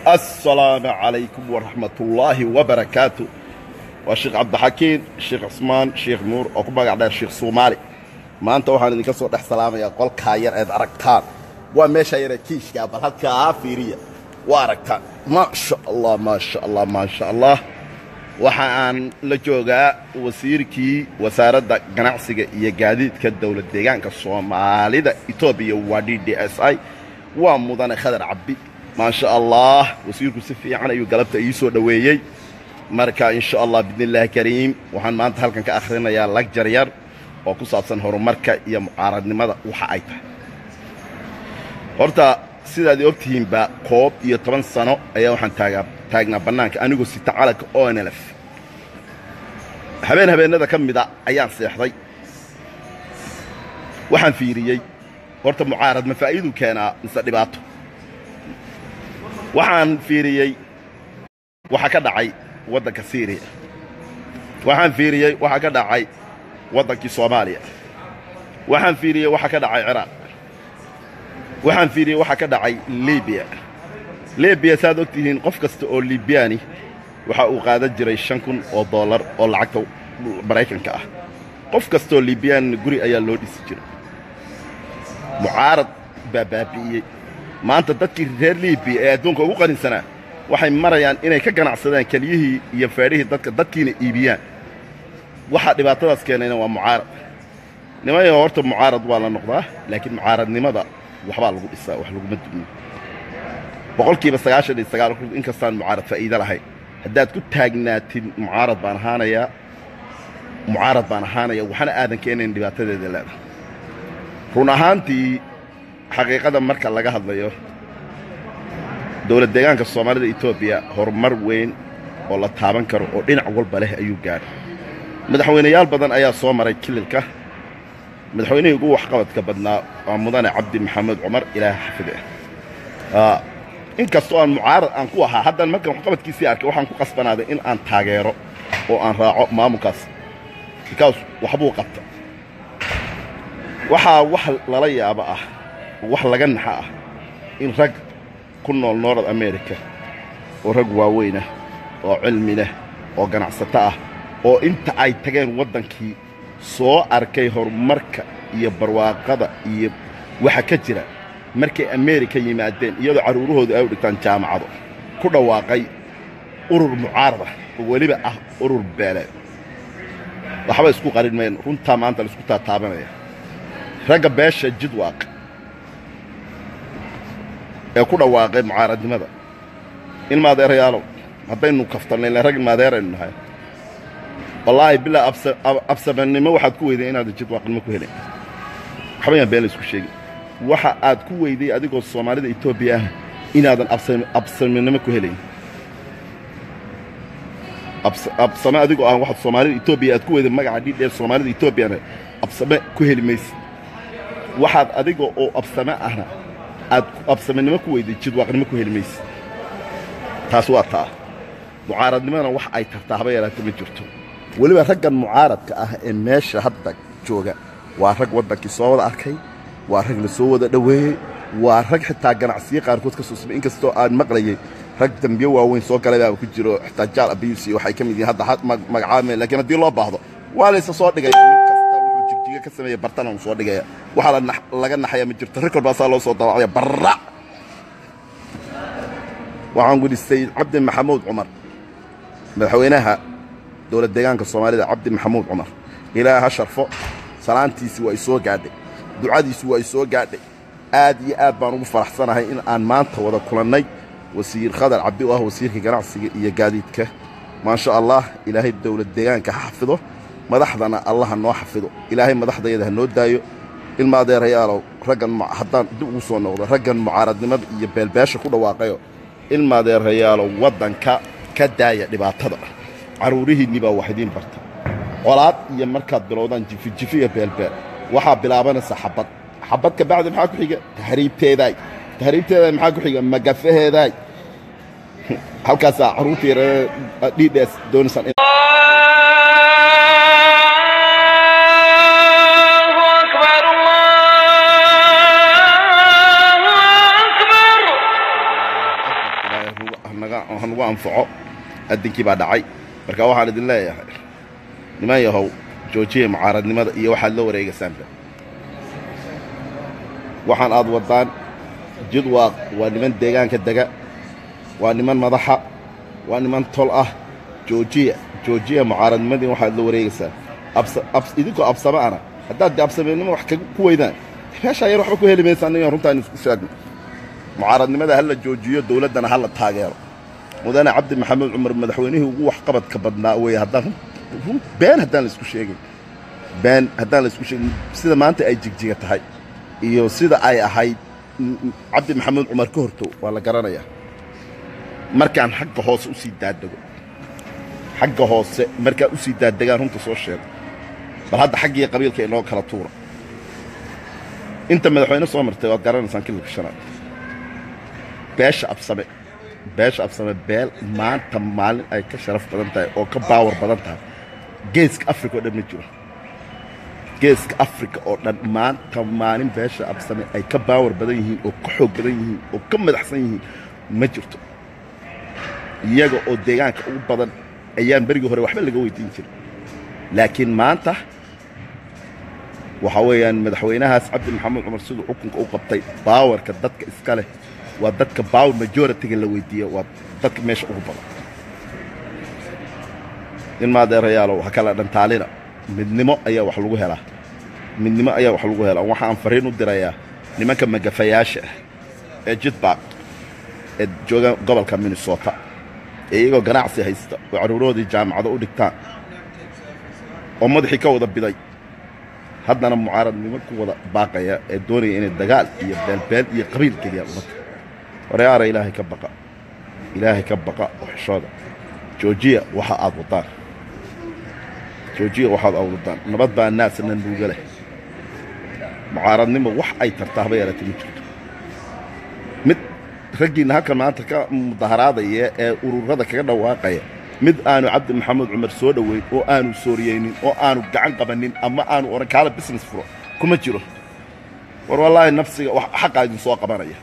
السلام عليكم ورحمة الله وبركاته والشيخ عبد الحكيم الشيخ عثمان الشيخ نور oo ku magac dheer sheekh Soomaali maanta waxaan idinka soo dhex salaamayaa qolka yar ee aragtaan waa meesha yar ee kiishka bal halka fiiriya waa aragtaan ma sha Allah ma sha Allah ma sha Allah waxa aan la joogaa wasiirkii wasaaradda ganacsiga iyo gaadiidka dowlad deegaanka Soomaalida Itoobiya waa DDSI waa mudane khadar cabbi ما شاء الله وسيركم سفي عنا يقلبت يسوع دويي مركا إن شاء الله بإذن الله كريم وحن ما أنت هلكن كآخرنا يا لك جريار وكسابسن هرو مركا يا معارض لماذا وحايته horta sidaad ogtihiin baa koob iyo toban sano ayaa waxaan taagaa taagnaa bannaanka anigoo sita calanka onlf habeen habeenada ka mida ayaan seexday waxaan fiiriyey horta mucaarad ma faa'iiduu keenaa mise dhibaato waxaan fiiriyey waxa ka dhacay waddanka syriya waxaan fiiriyey waxa ka dhacay waddankii soomaaliya waxaan fiiriyey waxa ka dhacay ciraaq waxaan fiiriyey waxa ka dhacay libiya libiya saaad og tihiin qof kasta oo libyani waxa uu qaadan jiray shan kun oo dollar oo lacagta maraykanka ah qof kastaoo libyani guri ayaa loo dhisi jiray mucaarad baa baabi'iyey maanta dadkii reer libiya ee adduunka ugu qaninsanaa waxay marayaan inay ka ganacsadaan keliyihii iyo feedhihii dadka dadkiina iibiyaan waxaa dhibaatadaas keenayna waa mucaarad nimayo horta mucaarad waa la noqdaa laakiin mucaaradnimada waxbaa lagu dhisaa wax laguma dumiyo boqolkiiba sagaashan iyo sagaal inkastaan mucaarad faa'iido lahayn haddaad ku taagnaatid mucaarad baan ahaanayaa mucaarad baan ahaanaya waxna aadan keenayn dhibaatadeeda leedahay run ahaantii xaqiiqada marka laga hadlayo dowlad deegaanka soomaalida etoobiya horumar weyn oo la taaban karo oo dhinac walba leh ayuu gaadhay madaxweynayaal badan ayaa soo maray kililka madaxweynihii ugu waxqabadka badnaa waa mudane cabdi maxamed cumar ilaah xafide in kastoo aan mucaarad aan ku ahaa haddaan markan waxqabadkiisii arkay waxaan ku qasbanaaday in aan taageero oo aan raaco maamulkaas bikaas waxbuu qabta waxaa wax lala yaabo ah wax laga naxa ah in rag ku nool north america oo rag waaweynah oo cilmi leh oo ganacsato ah oo inta ay tageen waddankii soo arkay horumarka iyo barwaaqada iyo waxa ka jira markay amerika yimaadeen iyadoo carruurahooda ay u dhigtaan jaamacado ku dhawaaqay urur mucaarada oo weliba ah urur beeleed waxba isku qarin mayn runtaa maanta laisku taataabanaya ragga beesha jidwaaq ee ku dhawaaqay mucaaradnimada in maadeerayaalow haddaynu kaftanay ila rag maadeeraynu nahay wallaahi bilaa absamannimo waxaad ku weyday inaadan jidwaaqnimo ku helin waxba yaan been la isku sheegin waxa aad ku weyday adigoo soomaalida etoobiya ah inaadan absaminimo ku helayn absame adigoo ah waxaad soomaalida etoobiya aad ku weyday magaca dhidheer soomaalida etoobiyana absame ku heli maysid waxaad adiga oo absame ahna aad absaminimo ku weyday jidwaaqnimo ku heli maysid taas waa taa mucaaradnimadana wax ay tartaa haba yaraata ma jirto weliba raggan mucaaradka ah ee meesha hadda jooga waa rag waddankii soo wada arkay waa rag la soo wada dhoweeyey waa rag xitaa ganacsiyo qaarkood ka soo samay inkastoo aan maqlayay rag dambiyo waaweyn soo galay baaba ku jiro xitaa jaal abiyus iyo waxay ka mid yihiin hadda magacaabmeen lakiin haddii loo baahdo waa laysa soo dhigaya nin kasta wuxuu jigjiga ka sameeya bartana uu soo dhigaya waxaa laga naxaya ma jirto rikord baasaa loo soo daawacaya barra waxaan gudhi sayid cabdi maxamuud cumar madaxweynaha dowlad deegaanka soomaalida cabdi maxamuud cumar ilaa ha sharfo salaantiisii waa i soo gaadhay ducadiisu waa i soo gaadhay aad iyo aad baan ugu faraxsanahay in aan maanta wada kulannay wasiir khadar cabdi oo ah wasiirka ganacsiga iyo gaadiidka maasha allah ilaahay dowlad deegaanka ha xafido madaxdana allaha noo xafido ilaahay madaxdayada ha noo daayo ilma adeerayaalow raggan haddaan dib ugu soo noqdo raggan mucaaradnimada iyo beelbeesha ku dhawaaqayo ilma adeerayaalow waddanka ka daaya dhibaatada carruurihiinni baa wax idiin barta colaad iyo markaad bilowdaan jifijifi iyo beelbeel waxaa bilaabanaysa xabad xabad ka bacdi maxaa ku xiga tahriibteedaay tahriibteedaay maxaa ku xiga magafaheedaay halkaasaa carruurta yar dhidhees doonaysaan hanaga hanagu anfaco addinkii baa dhacay marka waxaan idin leeyahay niman yahow joojiya mucaaradnimada iyo waxaad la wareegaysaanba waxaan aad waddaan jidwaaq waa niman deegaanka dega waa niman madaxa waa niman tol ah joojiya joojiya mucaaradnimadii waxaad la wareegaysaa idinkoo absame ana haddaad de absameennimo wax ku weydaan meeshaa yar waxba ku heli maysaan inaan runtaan isku sheegno mucaaradnimada hala joojiyo dowladdana hala taageero mudane cabdi maxamed cumar madaxweynihii ugu waxqabadka badnaa weeye haddaan been haddaan laisku sheegin been haddaan laisku sheegin sida maanta ay jigjiga tahay iyo sida ay ahayd cabdi maxamed cumar ka hortow waa la garanayaa markaan xagga hoose u sii daadego xagga hoose markaan u sii daadegaan runta soo sheego bal hadda xaggii qabiilka inoo kala tuura inta madaxweyne soo martay waad garanaysaan kililka shanaad beesha absame beesha absame beel maanta maalin ay ka sharaf badan tahay oo ka baawar badan tahay geeska africa oo dhan ma jiro geeska africa oo dhan maanta maalin beesha absame ay ka baawar badan yihiin oo ka xoog badan yihiin oo ka madaxsan yihiin ma jirto iyaga oo deegaanka ugu badan ayaan berigii hore waxba laga weydiin jirin laakiin maanta waxaa weeyaan madaxweynahaas cabdi maxamed cumar siduu xukunka u qabtay baawarka dadka iska leh waa dadka baawar majoritiga la weydiiya waa dadka meesha ugu badan in maadeerayaalow ha kala dhantaalina midnimo ayaa wax lagu helaa midnimo ayaa wax lagu helaa waxaan fariin u dirayaa nimanka magafayaasha ah ee jidbaaq ee jooga gobolka minnesota ee iyagoo ganacsi haysta oo carruurahoodii jaamacado u dhigtaan oo madaxii ka wada biday haddana mucaaradnimo ku wada baaqaya ee doonaya inay dagaal iyo beelbeel iyo qabiil geliyaan ummadda horeyaara ilaahay ka baqa ilaahay ka baqa oo xishooda joojiya waxa aad waddaan joojiya waxaad aad waddaan nabad baa naasna nuuga leh mucaaradnimo wax ay tartaa haba yaratay ma jirto mid raggiinna halkan maanta ka mudaharaadaya ee ururada kaga dhawaaqaya mid aanu cabdi maxamed cumar soo dhoweyn oo aanu sooriyeynin oo aanu gacan qabannin ama aanu oran kaala business furo kuma jiro war wallaahi nafsiga xaqaa idin soo qabanaya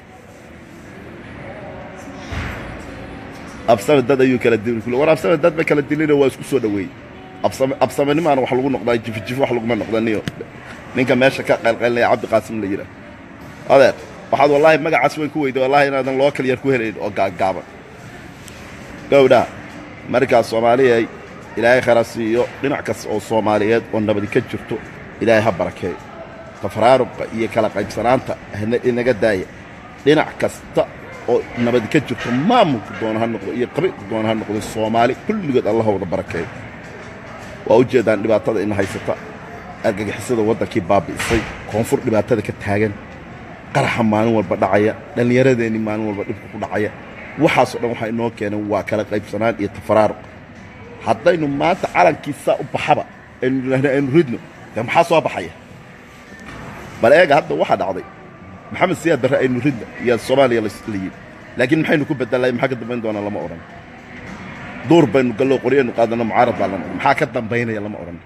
absame dad ayuu kala dili kule war absame dad ba kala dilina waa isku soo dhoweeyey absame absamenimaana wax lagu noqdaa jifijifo wax laguma noqdaniyo ninka meesha ka qaylqaylnaya cabdi qaasim la yidhaah adeer waxaad wallaahi magacaas weyn ku weyday wallahi inaadan loo kal yar ku helayn oo gaagaaban gowdha markaas soomaaliyay ilaahay khayra siiyo dhinac kasta oo soomaaliyeed oo nabadi ka jirto ilaahay ha barakeeyo tafaraaruqa iyo kala qaybsanaanta inaga daaya dhinac kasta oo nabadi ka jirto maamulku doona ha noqdo iyo qabiilku doona ha noqdo soomaali kulligood allaha wada barakeeyo waa u jeedaan dhibaatada ina haysata argagixisada waddankii baabi'isay koonfur dhibaatada ka taagan qaraxa maalin walba dhacaya dhallinyaradeenii maalin walba dhibka ku dhacaya waxaasoo dhan waxaa inoo keeneen waa kala qaybsanaan iyo tafaraaruq haddaynu maanta calankiisaa u baxaba aynu idhaahno aynu ridno dee maxaa soo baxaya bal eega hadda waxaa dhacday maxamed siyaad barre aynu ridno iyo soomaaliya la yidhi laakiin maxaynu ku bedelay maxaa ka dambayn doonaa lama odhan duur baynu gallo qoryaynu qaadano mucaarad baa lama odhan maxaa ka dambaynaya lama odhan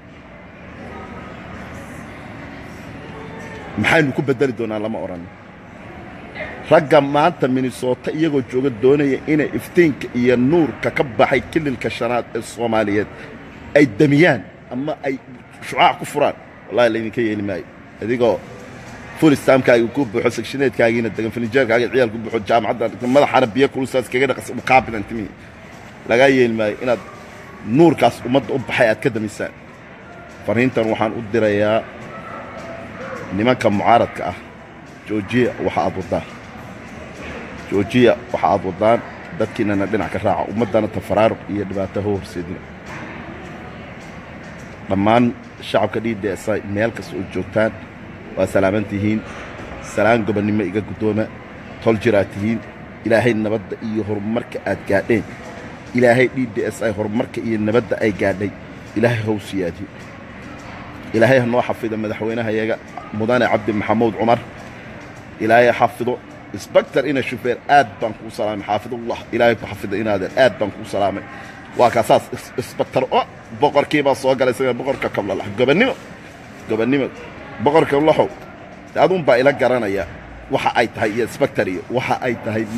maxaynu ku bedeli doonaa lama odhan ragga maanta minnesota iyagoo jooga doonaya inay iftiinka iyo nuurka ka baxay kililka shanaad ee soomaaliyeed ay damiyaan ama ay shucaac ku furaan wallahi laydinka yeeli maayo adigoo fulistaamkaaga ku buuxo sekshineedkaagiina degan finijeerkaaga ciyaal ku buuxo jaamacadda madaxana biyo kulusaas kaga dhaqas muqaabilan timihi lagaa yeeli maayo inaad nuurkaas ummadda u baxay aad ka damisaan fariintan waxaan u dirayaa nimanka mucaaradka ah joojiya waxa aad waddaan joojiya waxa aad waddaan dadkiinana dhinac ka raaca ummaddana tafaraaruq iyo dhibaato ho horseedina dhammaan shacabka d d s i meel kasta oo joogtaan waa salaaman tihiin salaan gobonnimo iga guddooma tol jiraad tihiin ilaahay nabadda iyo horumarka aad gaadheen ilaahay d d s i horumarka iyo nabadda ay gaadhay ilaahay how siyaadiyo ilaahay ha noo xafido madaxweynahayaga mudane cabdi maxamuud cumar ilaahay xafido isbaktar ina shufeer aad baan kuu salaamay xaafidullah ilaahay ku xafido inaadeen aad baan kuu salaamay waa kaasaas isbaktar o boqorkiibaa soo galay isaga boqorka kablalax gobonnimo gobonnimo boqorka laxow de aduun baa ila garanaya waxa ay tahay iyo isbaktar iyo waxa ay tahay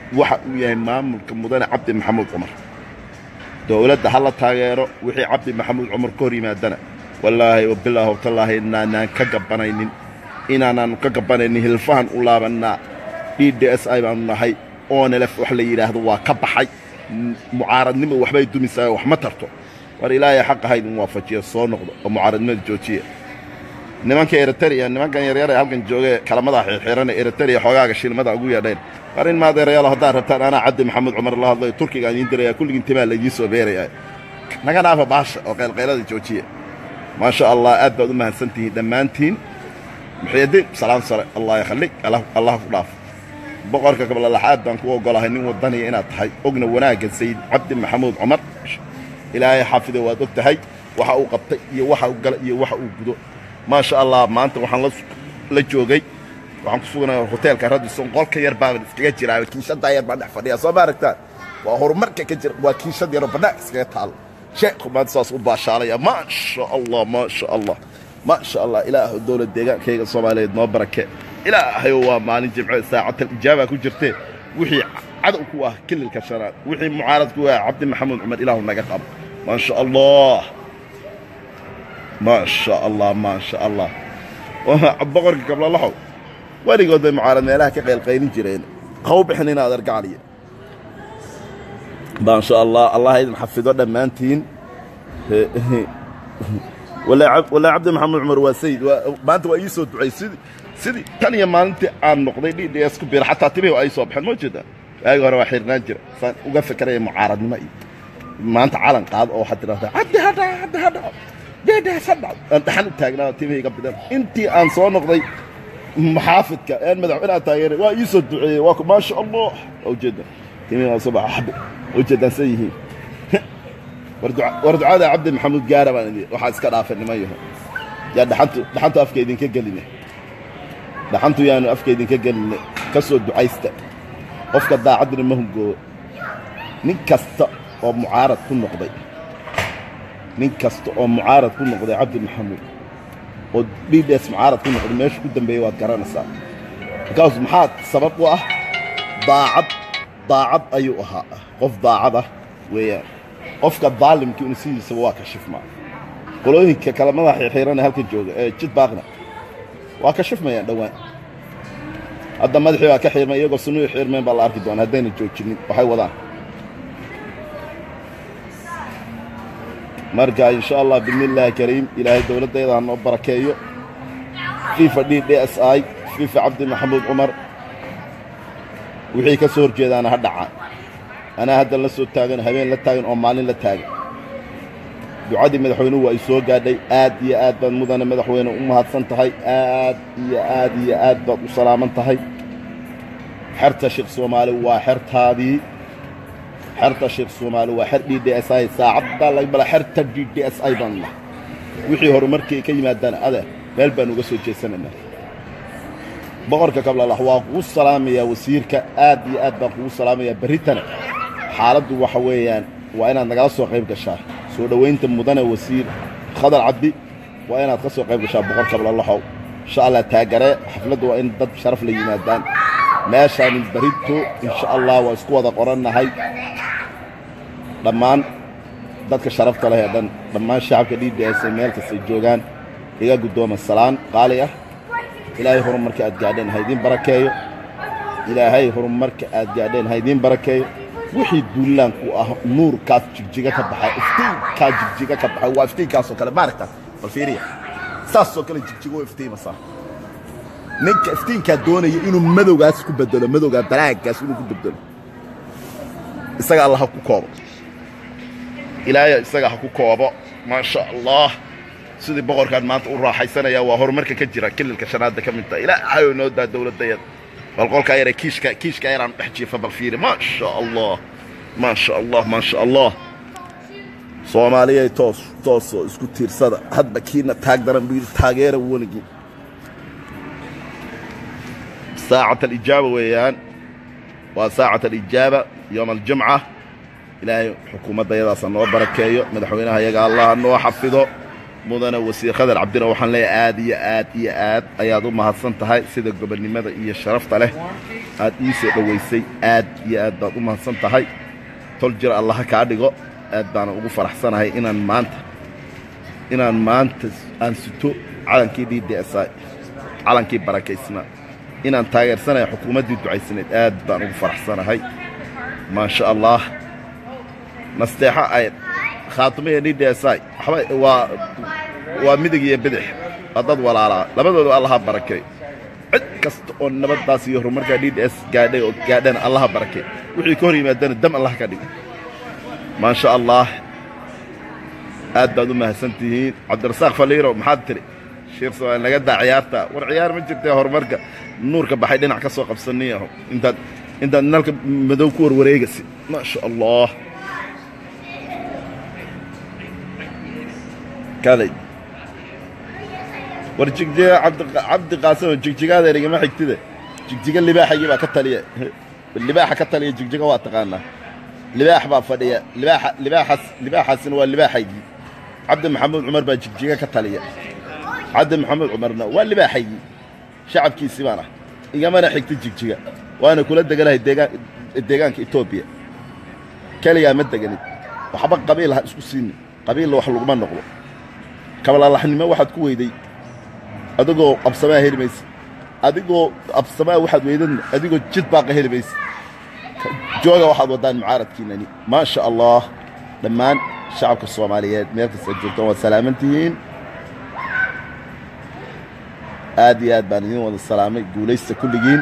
waxa uu yahay maamulka mudane cabdi maxamuud cumar dowladda ha la taageero wixii cabdi maxamuud cumar ka hor yimaadana wallaahi wabilaahi wtallaahi inaanaan ka gabanaynin inaanaan ka gabanaynin hilfahan u laabannaa d d s i baanu nahay oonelef wax la yidhaahdo waa ka baxay mucaaradnimo waxbay dumisaa wax ma tarto war ilaahay xaq ahayd in waafajiya soo noqdo oo mucaaradnimada joojiya nimanka eritrea nimankan yaryar ee halkan joogee kalamada xirxiran eritrea xoogaaga shilmada ugu yeedheen war in maadeerayaalo haddaad rabtaan anaa cabdi maxamuud cumar la hadlayo turkiga idiin diraya kulligiin timaa laydiin soo beeraya naga dhaafa baasha oo qaylqaylada joojiya maasha allah aad baad u mahadsan tihiin dhammaantiin muxiyadiin salaam sare allah yakhalik allah ku dhaaf boqorka kablalaxaad baan ku ogolahay nin wadaniya inaad tahay ogna wanaagga sayid cabdi maxamuud cumar ilaahay xaafido waad og tahay waxa uu qabtay iyo waxa uu galay iyo waxa uu gudo maasha allah maanta waxaan la joogay waxaan ku sugnay hoteelka radison qolka yar baan iskaga jiraa kiishadaa yar baan dhex fadhiyaa soo ma aragtaan waa horumarka ka jira waa kiishad yaroo bannaank iskaga taalo sheekhu maanta saas u baashaalaya maasha allah maasha allah maasha allah ilaahu dowlad deegaankayga soomaaliyeed noo barake ilaahayo waa maalin jimce saacatal ijaaba ku jirtee wixii cadow ku ah kililka shanaad wixii mucaarad ku ah cabdi maxamuud cumar ilaahu naga qabo maasha allah maasha allah maasha allah boqorka kablalaxow weligood bay mucaarad meelaha ka qaylqaylin jireen haw bixin inaad argacaliya maasha allah allah idin xafido dhammaantiin walaa cabdi maxamuud cumar waa sayid maanta waa ii soo ducay sidii sidii tan iyo maalintii aan noqday d d s ku biira xataa timihi ay soo baxeen ma jeedaa waagi hore waa xirnaan jira saan uga fekeraya mucaaradnimo iyo maanta calan qaado oo waxaad tidhahdaa cabdi hadha cabdi hadha deedaas hadha aan dhaxan u taagnaa timihayga bidan intii aan soo noqday maxaafidka een madaxweynaha taageeray waa ii soo duceeyey waa maasha allah waa ujeeda timihii waa soo baxa xabi ujeedaan say yihiin war ducada cabdi maxamuud gaara baan idin waxaa iska dhaafay niman yaho yaa dhaxantu dhaxantu afka idinka geline dhaxantu yaanu afka idinka geline ka soo ducaysta qofka daacadina ma hungoobo nin kasta oo mucaarad ku noqday nin kasta oo mucaarad ku noqday cabdi maxamuud oo d d s mucaarad ku noqday meesha ku dambeeyey waad garanaysaa markaas maxaa sabab u ah daacad daacad ayuu ahaa qof daacad ah weeyaan qofka daalimka inu sidiisaba waa kashifmaa qolooyinka kale madaxa xiirana halka jooga ee jid baaqna waa kashifmayaan dhowaan hadda madaxii baa ka xiirmay iyagoo sunuhi xiirmeen baa la arki doona haddayna joojinin waxay wadaan marka insha allah bidni illaahi kariim ilaahay dowladdayda ha noo barakeeyo fifa d d s i fifa cabdi maxamuud cumar wixii ka soo horjeedaana ha dhacaan anaa haddan la soo taagan habeen la taagan oo maalin la taagan ducadii madaxweynuhu waa ay soo gaadhay aad iyo aad baad mudane madaxweyne u mahadsan tahay aad iyo aad iyo aad baad u salaaman tahay xerta sheekh soomaali waa xertaadii xerta sheekh soomaali waa xer d d s i saacaddaa laga bala xerta d d s i baan nahay wixii horumarkii ka yimaadaan ade meel baan uga soo jeesanaynaa boqorka kablalax waa kugu salaamayaa wasiirka aad iyo aad baan kugu salaamayaa berritana xaaladdu waxa weeyaan waa inaad nagala soo qayb gashaa soo dhowaynta mudane wasiir khadar cabdi waa inaad ka soo qayb gashaa boqor kablalaxow insha allah taagaree xafladdu waa in dad sharaf la yimaadaan meeshaanin berito insha allah waa isku wada qorannahay dhammaan dadka sharafta leh ee dhan dhammaan shacabka d d s meel kastay joogaan iga guddooma salaan qaali ah ilaahay horumarka aad gaadheen haydiin barakeeyo ilaahay horumarka aad gaadheen haydiin barakeeyo wixii duulaanku ah nuurkaas jigjiga ka baxay iftiinkaa jigjiga ka baxay waa iftiinkaasoo kale maaragta bal fiiriya saasoo kale jigjigo iftiimasaa ninka iftiinkaa doonaya inuu madowgaas ku bedelo madowgaa balaagaas inuu ku bedelo isaga alla ha ku koobo ilaahaya isaga ha ku koobo maasha allah sidii boqorkaan maanta u raaxaysanaya waa horumarka ka jira kililka shanaadda ka mid taha ilaahayoo noo daa dowladdayada bal qolkaa yare kiishka kiishka yaraan dhex jiifa bal fiiri maasha allah maasha allah maasha allah soomaaliyay toos toosoo isku tiirsada hadba kiina taag daran buu yidhi taageera weligii saacat alijaaba weeyaan waa saacat alijaaba yowma aljumca ilaahay xukuumadda yadaasa noo barakeeyo madaxweynaha yaga allah noo xafido mudane wasiir khadar cabdina waxaan leeyahay aad iyo aad iyo aad ayaad u mahadsan tahay sida gobonnimada iyo sharafta leh aad ii soo dhowaysay aad iyo aad baad u mahadsan tahay tol jir allaha kaa dhigo aad baana ugu faraxsanahay inaan maanta inaan maanta aan sito calankii d d s i calankii barakaysnaa inaan taageersanahay xukuumaddii ducaysanayd aad baan ugu faraxsanahay maasha allah nasteexo ay khaatumaya d d s i waxba waa waa midig iyo bidix waa dad walaalaa labadooda allaha barakay cid kasta oo nabaddaas iyo horumarkaa d d s gaadhay oo gaadhana allaha barakay wixii ka hor yimaadana dam allah ka dhig maasha allah aad baad u mahadsan tihiin cabdirasaaq faliiro maxaad tiri shiir soomaali naga daa ciyaarta war ciyaar ma jirtee horumarka nuurka baxay dhinac ka soo qabsanii aho intaad intaad nalka madow ku warwareegasi maasha allah kaday war jigjiga cabdi qaasim jigjigaada igama xigtida jigjiga libaaxaygii baa ka taliya libaaxa ka taliya jigjiga waa taqaanaa libaax baa fadhiya libaaxa libaaxaas libaaxaasina waa libaaxaygii cabdi maxamuud cumar baa jigjiga ka taliya cabdi maxamuud cumarna waa libaaxaygii shacabkiisii baan ah igamana xigta jigjiga waana kula deganahay deegaan deegaanka etoobiya keligaa ma deganid waxba qabiil ha isku siinin qabiilla wax laguma noqdo kabalalaxnimo waxaad ku weyday adigoo absamaa heli maysa adigoo absamaa waxaad weydadna adigoo jid baaqa heli maysa jooga waxaad waddaan mucaaradkiinani maa sha allah dhammaan shacabka soomaaliyeed meel kasta joogtaan waad salaaman tihiin aad iyo aad baan idiin wada salaamay guulaysta kulligiin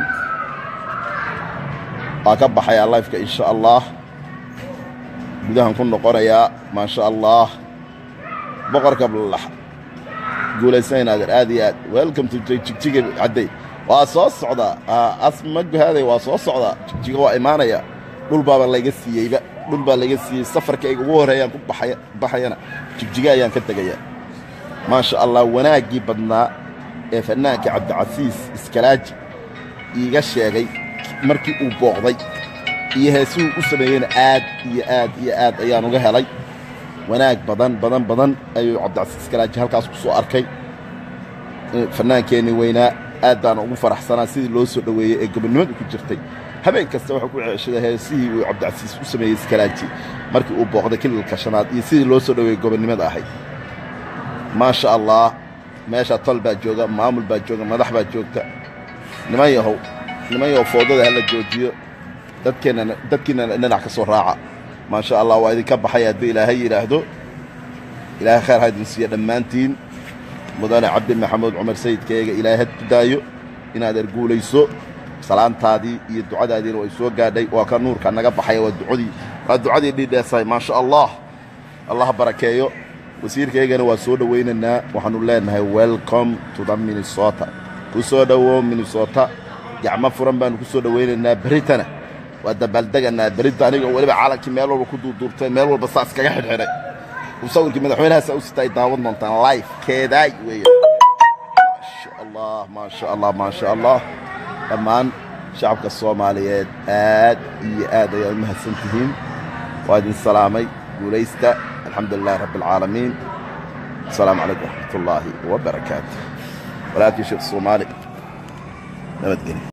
waa ka baxayaa lifeka insha allah gudahan ku noqonayaa maa sha allah boqorka blalax guulaysanaynaadeer aad iyo aad welcome to jigjiga cadday waa soo socdaa asma guhaaday waa soo socdaa jigjiga waa imaanaya dhul baaba layga siiyeyba dhul baa layga siiyey safarkayga ugu horreeyaan ku baxayana jigjiga ayaan ka tegayaa maasha allah wanaaggii badnaa ee fannaankii cabdicasiis iskalaaji iiga sheegay markii uu booqday iyo heesuhuu u sameeyeyna aad iyo aad iyo aad ayaan uga helay wanaag badan badan badan ayuu cabdicasiis iskalaaji halkaas ku soo arkay fannaankeennii weynaa aad baan ugu faraxsanaa sidii loo soo dhoweeyey ee gobonnimadu ku jirtay habeen kasta waxuu ku ceeshaday heesihii uu cabdicasiis u sameeyey iskalaaji markii uu booqday kililka shanaad iyo sidii loo soo dhoweeyey gobonnimada ahayd maasha allah meeshaa tol baa jooga maamul baa jooga madax baa joogta niman yahow niman yahow foodada hala joojiyo dadkeennana dadkiinana dhinac ka soo raaca maasha allah waa idinka baxay haddii ilaahay yidhaahdo ilaahay khayr ha idin siiya dhammaantiin mudane cabdi maxamuud cumar sayidkaeega ilaahay had ku daayo inaad erguulayso salaantaadii iyo ducadaadiina way soo gaadhay waa ka nuurka naga baxaya waa ducadii waa ducadii dhidheesahay maasha allah allah barakeeyo wasiirkaygana waa soo dhowaynaynaa waxaanu leenahay welcome to the minnesota ku soo dhowow minnesota gacmo furan baanu ku soo dhowaynaynaa beritana waa dabaaldeganaa berita aniga weliba caalankii meel walba ku duurduurtay meel walba saas kaga xidhxidhay sawirkii madaxweynahaasa u sita ay daawan doontaan life keedaay weeye maasha allah maasha allah maasha allah dhammaan shacabka soomaaliyeed aad iyo aad ayaa u mahadsan tihiin waa idin salaamay guulaysta الحمد لله رب العالمين السلام عليكم ورحمة الله وبركاته ولكن شيخ الصومالي نبت